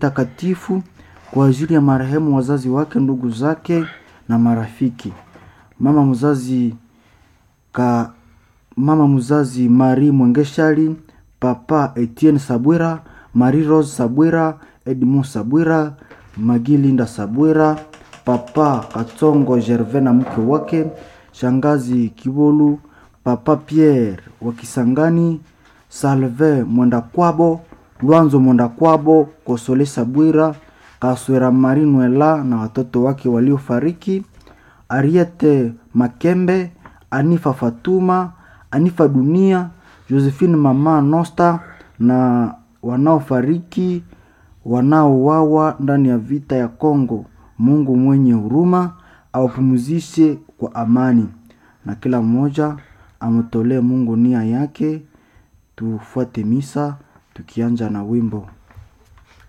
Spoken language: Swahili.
takatifu kwa ajili ya marehemu wazazi wake, ndugu zake na marafiki. Mama mzazi ka mama mzazi Marie Mwengeshali, papa Etienne Sabwira, Marie Rose Sabwira, Edmond Sabwira, Magilinda Sabwira, papa Katsongo Gervais na mke wake, shangazi Kibolu, papa Pierre wa Kisangani, Salve Mwenda Kwabo, Lwanzo Mwenda Kwabo, Kosole Sabwira, Kaswera Marie Nwela na watoto wake waliofariki, Ariete Makembe, Anifa Fatuma, Anifa Dunia, Josephine Mama Nosta na wanaofariki wanaowawa ndani ya vita ya Kongo. Mungu mwenye huruma awapumzishe kwa amani, na kila mmoja amtolee Mungu nia yake. Tufuate misa tukianja na wimbo